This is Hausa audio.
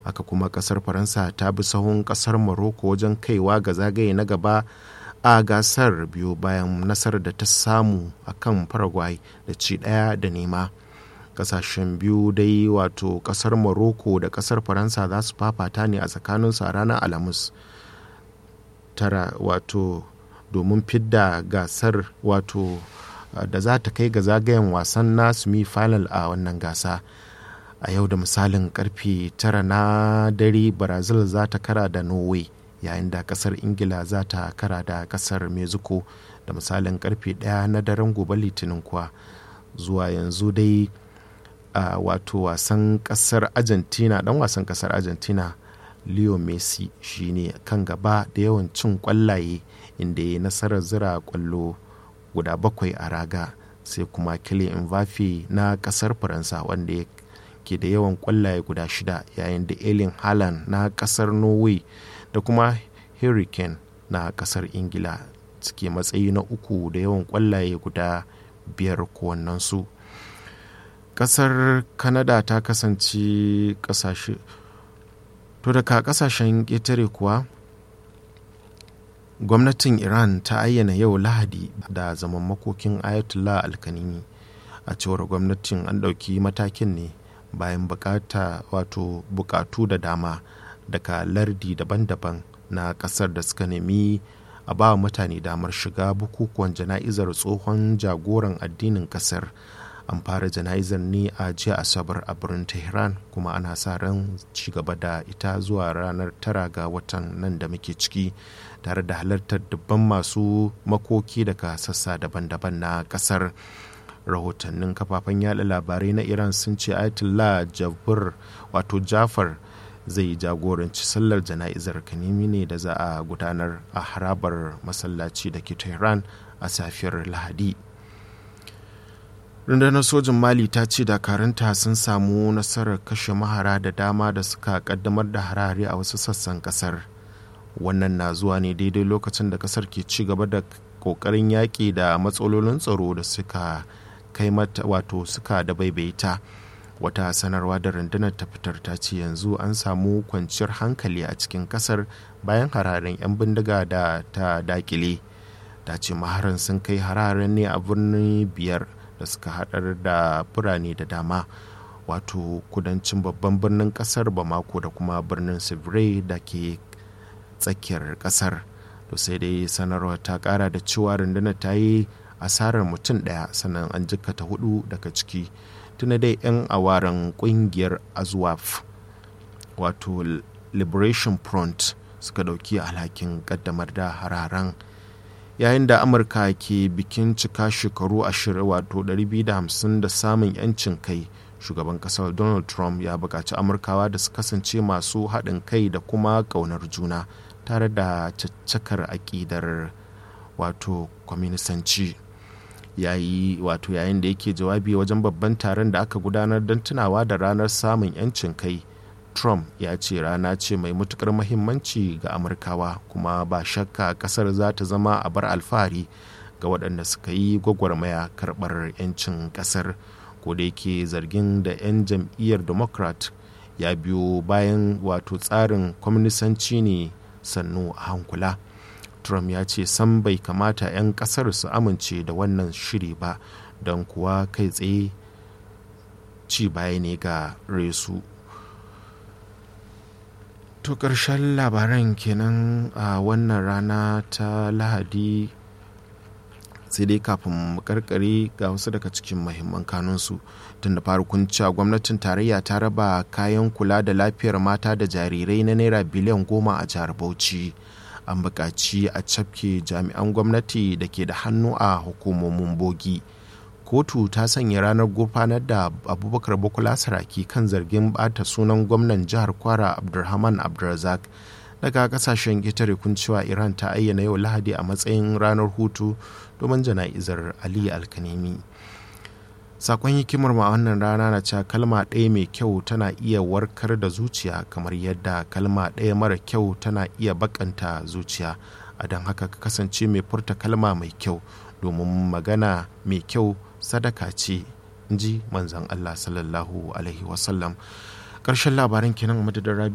haka kuma kasar faransa ta bi sahun kasar morocco wajen kaiwa ga zagaye na gaba a gasar biyu bayan nasarar da ta samu a kan paraguay da ci daya da nema kasashen biyu dai wato kasar morocco da kasar faransa za su fafata ne a tsakaninsu a ranar alhamis tara wato domin fidda gasar wato da za ta kai ga zagayen wasan na semi final a wannan gasa a yau da misalin karfe tara na dare brazil za ta kara da norway yayin da kasar ingila za ta kara da kasar mexico da misalin karfe daya na daren gobe litinin kuwa zuwa yanzu dai a wato wasan kasar argentina dan wasan kasar argentina leo messi shine kan gaba da yawan cin kwallaye inda ya nasarar zira kwallo guda bakwai a raga sai kuma Kylian Mbappe na kasar faransa wanda ya ke da yawan kwallaye guda shida yayin da Erling Haaland na kasar Norway da kuma Harry Kane na kasar Ingila suke matsayi na uku da yawan kwallaye guda biyar kowannensu kasar Canada ta kasance kasashe to daga kasashen ƙetare kuwa gwamnatin iran ta ayyana yau lahadi da zaman makokin ayatollah alkanini a cewar gwamnatin an ɗauki matakin ne bayan bukata wato bukatu da dama daga lardi daban-daban na ƙasar da suka nemi a ba mutane damar shiga bukukuwan jana'izar tsohon jagoran addinin ƙasar an fara jana'izar ne a jiya asabar a birnin tehran kuma ana sa ran ci gaba da ita zuwa ranar tara ga watan nan da muke ciki tare da halartar dubban masu makoki daga sassa daban-daban na kasar rahotannin kafafen yada labarai na iran sun ce ayatollah jabir wato jafar zai jagoranci sallar jana'izar kanimi ne da za a gudanar a harabar masallaci da ke tehran a safiyar lahadi rundunar sojin mali ta ce dakaranta sun samu nasarar kashe mahara da dama da suka kaddamar da harare a wasu sassan kasar wannan na zuwa ne daidai lokacin da kasar ke ci gaba da kokarin yaƙi da matsalolin tsaro da suka kai mata wato suka da baibaita wata sanarwa da rundunar ta fitar ta ce yanzu an samu kwanciyar hankali a cikin kasar bayan hararen 'yan bindiga da ta dakile ta ce maharan sun kai hararen ne a birni biyar da suka haɗar da birane da dama wato kudancin babban birnin kasar bamako da kuma birnin sivire da ke tsakiyar kasar to sai dai sanarwa ta kara da cewa rundunar ta yi asarar mutum ɗaya sannan an jikkata hudu daga ciki tuna dai 'yan awaren kungiyar azwaf wato liberation front suka dauki alhakin kaddamar da hararen yayin da amurka ke bikin cika shekaru ashirin wato 250 da samun 'yancin kai shugaban kasar donald trump ya buƙaci amurkawa da su kasance masu haɗin kai da kuma ƙaunar juna tare da caccakar aƙidar wato kwaminisanci yayi wato yayin da yake jawabi wajen babban taron da aka gudanar don tunawa da ranar samun 'yancin kai trump ya ce rana ce mai matukar mahimmanci ga amurkawa kuma ba shakka kasar za ta zama a bar alfahari ga waɗanda suka yi gwagwarmaya karɓar 'yancin kasar ko da yake zargin da 'yan jam'iyyar democrat ya biyo bayan wato tsarin kwaminisanci ne sannu a hankula trump ya ce san bai kamata 'yan kasar su amince da wannan shiri ba don kuwa kai tsaye ci baya ne ga resu to ƙarshen labaran kenan a wannan rana ta lahadi sai dai kafin mu karkare ga wasu daga cikin mahimman kanunsu tun da farkon cewa gwamnatin tarayya ta raba kayan kula da lafiyar mata da jarirai na naira biliyan goma a jihar bauchi an buƙaci a cafke jami'an gwamnati da ke da hannu a hukumomin bogi kotu ta sanya ranar gurfanar da abubakar bukula saraki kan zargin bata sunan gwamnan jihar kwara abdulrahman abdulrazak daga kasashen ƙetare kun cewa iran ta ayyana yau lahadi a matsayin ranar hutu domin jana'izar ali alkanemi sakon hikimar ma wannan rana na cewa kalma ɗaya mai kyau tana iya warkar da zuciya kamar yadda kalma ɗaya mara kyau tana iya bakanta zuciya a don haka ka kasance mai furta kalma mai kyau domin magana mai kyau sadaka ce ji manzan allah sallallahu alaihi wasallam ƙarshen labaran kenan madadin rabi